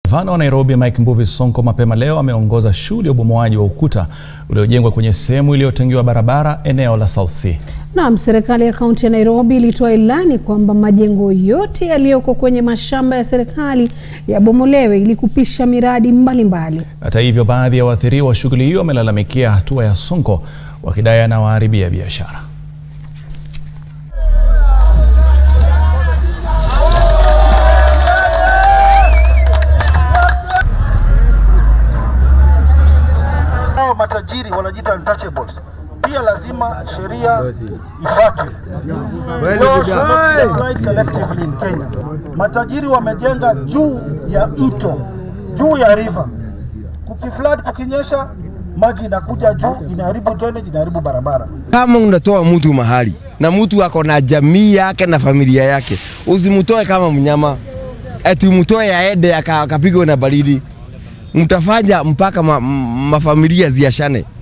Gavana wa Nairobi Mike Mbuvi Sonko mapema leo ameongoza shughuli ya ubomoaji wa ukuta uliojengwa kwenye sehemu iliyotengewa barabara eneo la South C. Naam, serikali ya kaunti ya Nairobi ilitoa ilani kwamba majengo yote yaliyoko kwenye mashamba ya serikali yabomolewe ili kupisha miradi mbalimbali. Hata hivyo, baadhi ya waathiriwa wa shughuli hiyo wamelalamikia hatua ya Sonko wakidai anawaharibia biashara. Hao matajiri wanajiita untouchables. Pia lazima sheria ifuatwe. Law should not be applied selectively in Kenya. Matajiri wamejenga juu ya mto, juu ya river. Kukiflood, kukinyesha, maji inakuja juu, inaharibu drainage, inaharibu barabara. Kama unatoa mtu mahali na mtu ako na jamii yake na familia yake, usimtoe kama mnyama, eti umtoe aende akapigwe na baridi. Mtafanya mpaka ma, mafamilia ziashane.